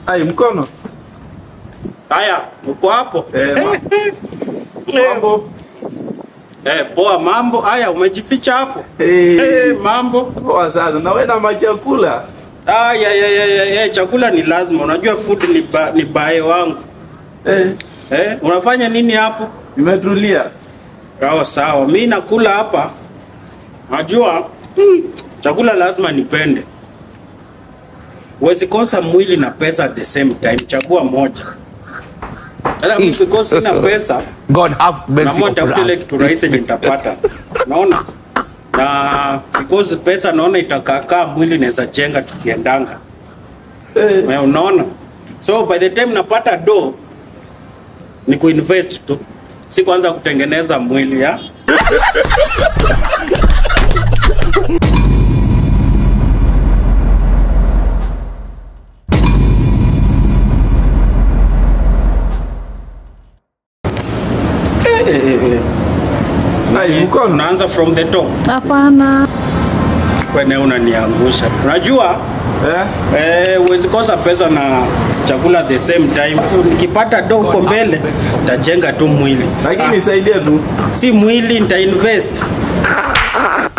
Ai, mkono. Haya, uko hapo? Eh, ma- mambo. Eh, poa mambo. Haya, umejificha hapo? Eh, Eh, mambo. poa sana. Na wewe na machakula. Ah, ya, ya, ya, ya, ya, chakula ni lazima. Unajua food ni, ba, ni bae wangu. Eh, Eh, unafanya nini hapo? nimetulia. Sawa sawa, mi nakula hapa. Najua chakula lazima nipende. Huwezi kosa mwili na pesa at the same time, chagua moja. Sasa mimi because sina pesa, God have mercy naamua upon nitafute ile us. kitu rahisi yenye nitapata. Unaona? Na because pesa naona itakakaa mwili naweza jenga tukiendanga. Eh, Eh, unaona? So by the time napata do ni kuinvest tu, si kuanza kutengeneza mwili ya Eh, eh, eh, eh. ai, mkono. Unaanza from the top, Hapana. wene unaniangusha. Unajua Eh, Eh, huwezi kosa pesa na chakula at the same time. Nikipata do huko mbele nitajenga tu mwili, lakini nisaidie tu. si mwili nita invest.